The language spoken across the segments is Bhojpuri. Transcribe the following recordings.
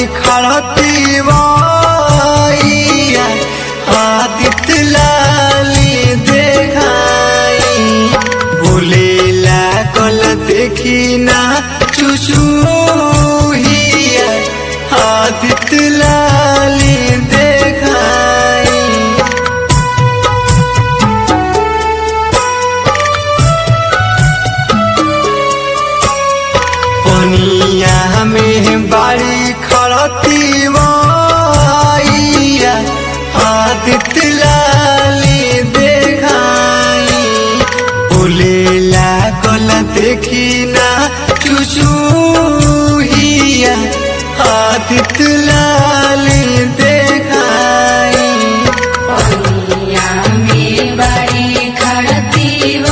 खड़ती वैया आदित्य लाली देखाई भूले लागल देखी ना चुचुहिया आदित्य लाली देखाई पनिया में बाड़ी खड़ती वैया आदित्य लाली देखाई बोले लागल देखी ना चुचुहिया आदित्य लाली देखाई पनिया में बड़ी खड़ती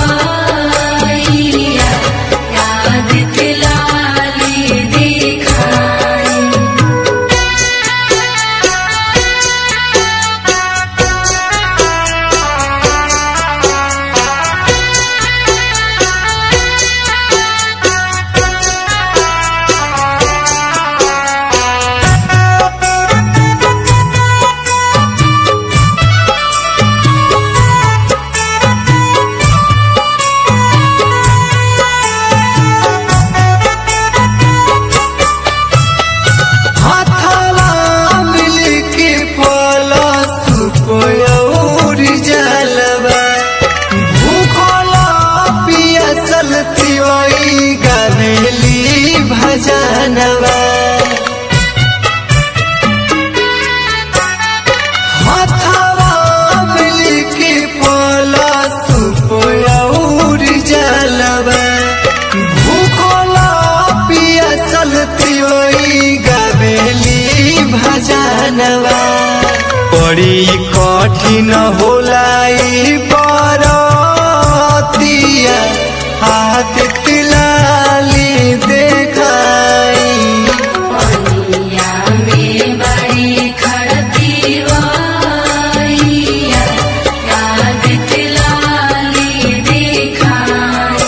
वैया आदित्य लाली दिखाई हाथवा मिलके पलस कोयौर जलवा भूखला पियसल तिवई गवेली भजनवा हाथवा मिलके पलस कोयौर जलवा भूखला पियसल तिवई गवेली भजनवा बड़ी कठिन होला ई बरतिया आदित्य लाली देखाई पनिया में बड़ी खड़ती वैया आदित्य लाली दिखाई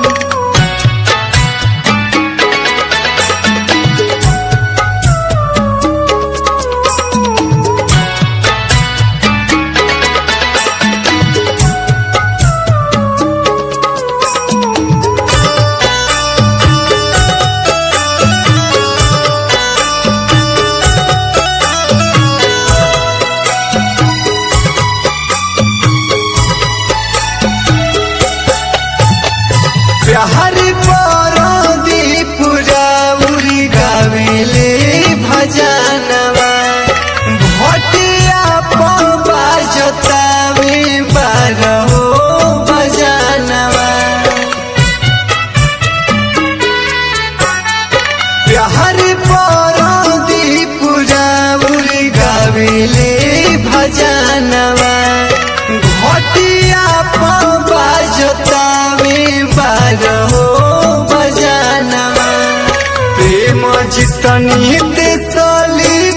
बिहारी पर दीपुराउरी गावेले भजनवा भटिया पबा जतावे बारहो भजनवा बिहारी पर दीपुराउरी गावेले भजनवा घटिया पबा जतावे बारहो भजनवा प्रेम जितनी ते सली